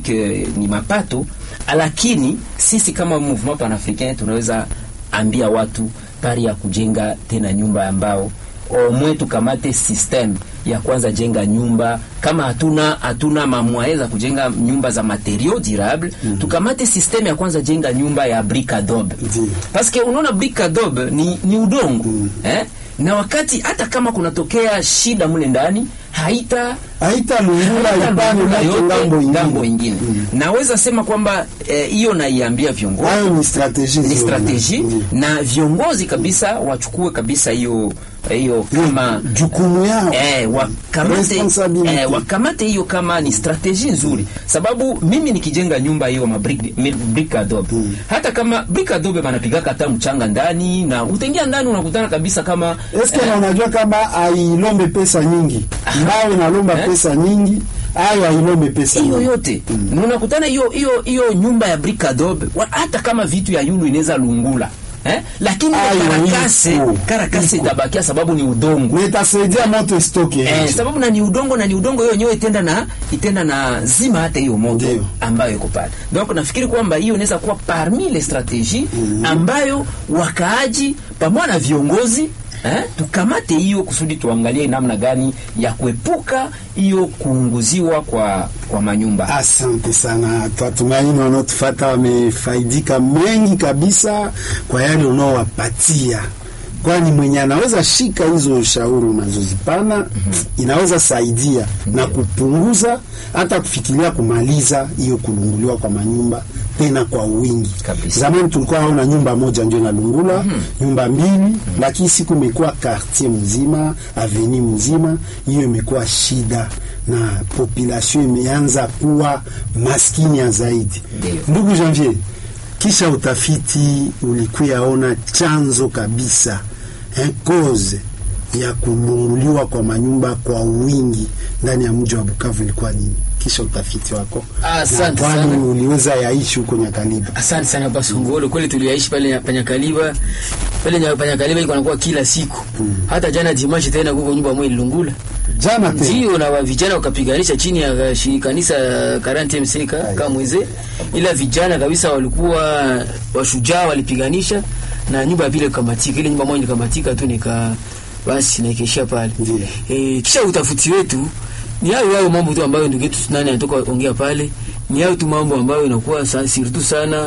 economique eh, ni mapato, lakini sisi kama mouvement panafricain tunaweza ambia watu pari ya kujenga tena nyumba ambao omwe tukamate system ya kwanza jenga nyumba kama hatuna hatuna mamwaye za kujenga nyumba za materiaux durable mm. tukamate system ya kwanza jenga nyumba ya brick adobe Ndiyo. paske unaona brick adobe ni, ni udongo mm. eh? na wakati hata kama kunatokea shida mule ndani haita haita lungula haita ipane lungula moto yote ngambo ngambo ingine ingine naweza sema kwamba eh, hiyo naiambia viongozi hayo ni strategie ni nzuri. strategie Mm. na viongozi kabisa wachukue kabisa hiyo hiyo kama jukumu yao Eh, wakamate, Responsibility. eh, wakamate hiyo kama ni strategie nzuri sababu mimi nikijenga nyumba hiyo ma brick, mi- brick adobe hata kama brick adobe banapigaka hata mchanga ndani na utaingia ndani unakutana kabisa kama eske na unajua kama ailombe pesa nyingi mbao inalomba Eh? pesa nyingi ayo ailombe pesa hiyo nyingi yote mm. unakutana hiyo hiyo hiyo nyumba ya brick adobe wa- hata kama vitu ya yulu inaweza lungula eh? lakini Ayo, karakase iko, karakase iko. itabakia sababu ni udongo na itasaidia moto istoke Eh, sababu na ni udongo na ni udongo hiyo yenyewe itenda na itenda na zima hata hiyo moto Ndio. ambayo iko pale. Donc nafikiri kwamba hiyo inaweza kuwa parmi les strategies ambayo wakaaji pamoja na viongozi eh, tukamate hiyo kusudi tuangalie namna gani ya kuepuka hiyo kuunguziwa kwa kwa manyumba. Asante sana, twatumaini wanaotufata wamefaidika mengi kabisa kwa yale unaowapatia, kwani mwenye anaweza shika hizo ushauri unazozipana inaweza saidia na kupunguza hata kufikiria kumaliza hiyo kulunguliwa kwa manyumba tena kwa wingi. Kabisa. Zamani tulikuwa haona nyumba moja ndio inalungula, nyumba mbili, lakini siku imekuwa quartier mzima, aveni mzima, hiyo imekuwa shida na population imeanza kuwa maskini ya zaidi. Ndio. Ndugu Janvier, kisha utafiti ulikuyaona chanzo kabisa eh, cause ya kulunguliwa kwa manyumba kwa wingi ndani ya mji wa Bukavu ilikuwa nini? Kisha utafiti wako Asante na kwani sana. uliweza yaishi huko Nyakaliba. Asante sana Basongolo, kweli tuliaishi pale Panyakaliba, pale nya- Panyakaliba iko nakuwa kila siku hata jana dimashi tena kuko nyumba moja ilungula Jana tena ndio na wa- vijana wakapiganisha chini ya shi- kanisa Karante Mseka Kamweze, ila vijana kabisa walikuwa washujaa, walipiganisha na nyumba ya vile kamatika, ile nyumba moja nikamatika tu nika basi naikeshia pale. Ndio. E, kisha utafuti wetu ni hayo hayo mambo tu ambayo ndugu yetu nani anatoka ongea pale, ni hayo tu mambo ambayo inakuwa sa, sirtu sana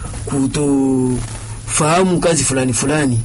kutofahamu kazi fulani fulani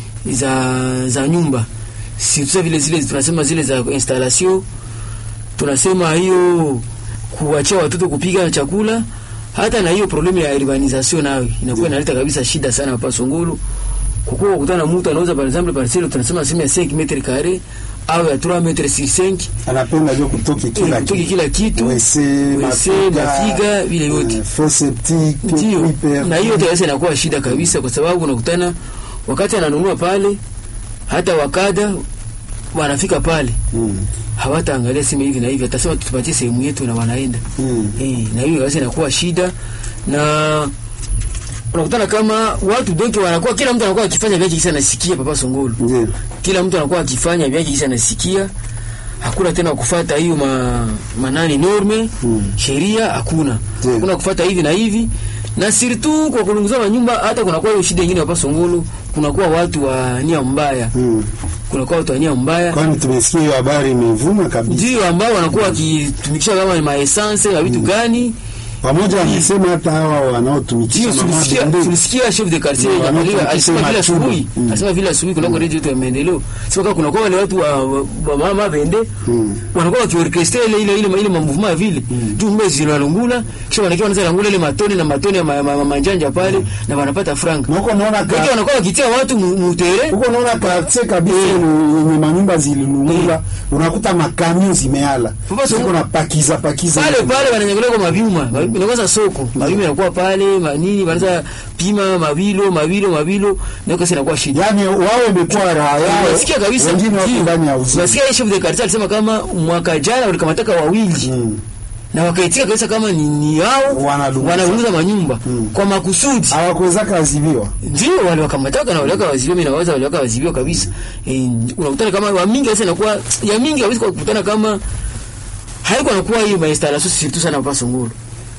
za za nyumba sirtu vile zile tunasema zile za installation tunasema hiyo kuachia watoto kupiga chakula hata na hiyo problemu ya urbanisation nayo inakuwa inaleta kabisa shida sana hapa Songolo. Kukuwa kukutana na mtu anauza par exemple parcelle tunasema sema ya 5 metre carré au ya 3 metre sur 5 anapenda jo kutoki kila kutoki kitu. kila kitu Wese, wese, mafiga, mafiga vile yote eh, fosse septique, ndio hyper- na hiyo yote inakuwa shida kabisa, kwa sababu unakutana wakati ananunua pale, hata wakada wanafika pale Mm. hawataangalia sema hivi na hivi, atasema tupatie sehemu yetu na wanaenda Mm. eh, na hiyo basi inakuwa shida, na unakutana kama watu donki wanakuwa, kila mtu anakuwa akifanya vyake kisa nasikia Papa Songolo, Ndio. kila mtu anakuwa akifanya vyake kisa nasikia, hakuna tena kufuata hiyo ma, manani norme Mm. sheria, hakuna Ndio. hakuna kufuata hivi na hivi na siritu kwa kulunguza manyumba, hata kunakuwa hiyo shida nyingine Papa Songolo, kunakuwa watu wa nia mbaya, Mm. kunakuwa watu wa nia mbaya Kwani tumesikia hiyo habari imevuma kabisa. ndio ambao wanakuwa wakitumikisha kama ni maessence na vitu gani. Pamoja wamesema hata hawa wanaotumikisha Ndio mama tulisikia Bende. tulisikia chef de quartier Ndio, ya Nyamaliba wanaotumikisha alisema vile machumba. asubuhi, Mm. alisema vile asubuhi kuna radio yetu ya maendeleo, sema kama kuna kwa wale watu wa, wa, wa mama Bende Mm. wanakuwa wakiorchestra ile ile ile ile mamuvuma vile juu mbezi zinalungula, kisha wanakiwa wanaanza langula ile matone na matone ya ma- ma- ma- manjanja pale na wanapata franga. Na huko naona Kwa ka- wanakuwa wakitia watu mu- mutere huko naona quartier kabisa yenye yenye manyumba zililungula, unakuta makamio zimeala. Papa Sasa Songo- kuna pakiza pakiza. pale pale wananyangulia kwa mavyuma inakosa soko mavyuma yanakuwa pale manini wanaanza pima mawilo mawilo mawilo ndio kasi inakuwa shida Yaani wao imekuwa raha yao. Unasikia kabisa Wengine wako ndio. ndani ya uzima. Unasikia yeye chef de quartier alisema kama mwaka jana walikamataka wawili Mm. na wakaitika kabisa kama ni, ni hao Wanalunguza. wanalunguza manyumba Mm. kwa makusudi Hawakuweza kazibiwa. ndio wale wakamataka na waliwaka wazibiwa, mimi nawaza waliwaka wazibiwa kabisa. E, unakutana kama wa mingi sasa inakuwa ya mingi kabisa, kwa kukutana kama haiko nakuwa hiyo mainstallation surtout sana hapa Songolo